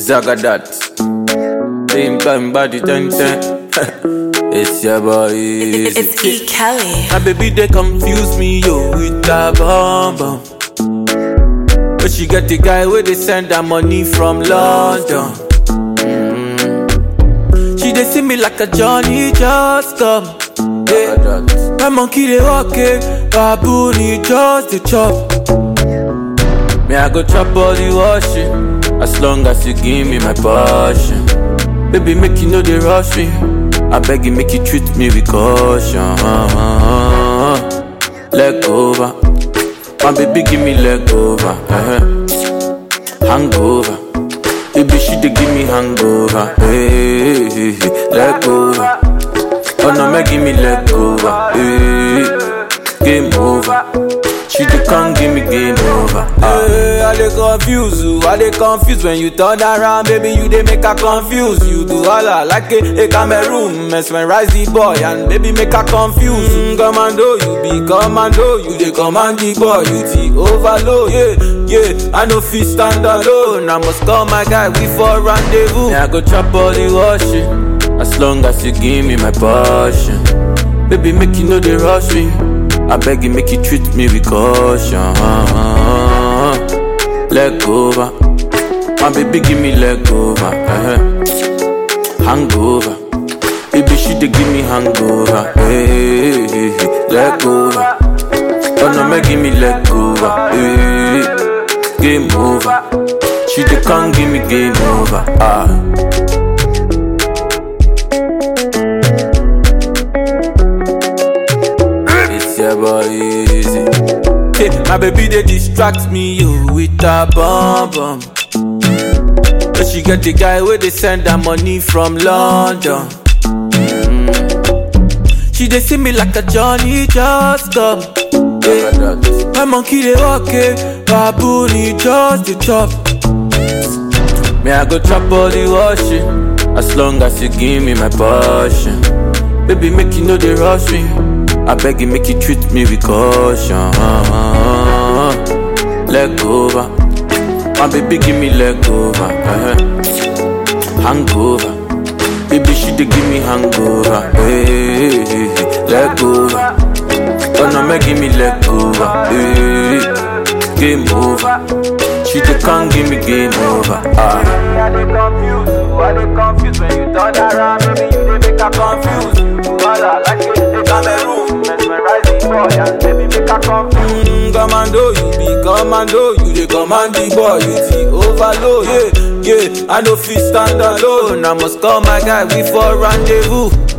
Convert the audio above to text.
Zagadat. Same time body ten ten. it's your boy. Easy. It's E. Kelly. My baby they confuse me yo with that bomb bomb. But she get the guy where they send her money from London. Mm. She they see me like a Johnny just come. Yeah. My monkey they walk it, baboon he just the chop. Me I go chop all the washing, as long as you give me my passion. Baby make you know they rush me. I beg you make you treat me with caution. Leg over, my baby give me leg over. uh Hangover, baby she dey give me hangover. Hey, hey, hey. leg over. Oh no, make give me leg over. Hey, game over. She dey come give me game over. Hey, I dey confuse you, I dey confuse when you turn around, baby. You dey make her confuse. You do all I like a, a Cameroon, mesmerize the boy and baby make her confuse. Mm, commando, you be commando, you dey command the boy, you the overload. Yeah, yeah, I no fit stand alone. I must call my guy, we for rendezvous. Yeah, I go chop all the washing, as long as you give me my passion. Baby, make you know they rush me. I beg you, make you treat me with caution. Leg over, my baby, give me leg over. uh Hangover, baby, she dey give me hangover. Hey, hey, hey. leg over. Oh no, make give me leg over. Hey, game over. She dey come give me game over. Ah. It's your boy easy. Hey, my baby they distract me yo with a bomb bomb. But she get the guy where they send her money from London. Mm. She they see me like a Johnny just come. Hey, my monkey they walk it, baboon he just the chop. Me I go chop all the washing, as long as you give me my passion. Baby make you know they rush me. I beg you, make you treat me with caution. Leg over, my baby, give me leg over. uh Hangover, baby, she dey give me hangover. Hey, hey, hey. leg over, oh no, make give me leg over. Hey, game over, she dey come give me game over. Ah. I dey confuse you, I dey confuse when you turn around, baby you dey make her confuse. You all I like it, they Cameroon, mesmerize the boy and baby make her confuse. Mm, commando, you be commando, you dey command the boy, you the overload. Yeah, yeah, I no fit stand alone. I must call my guy, we for rendezvous.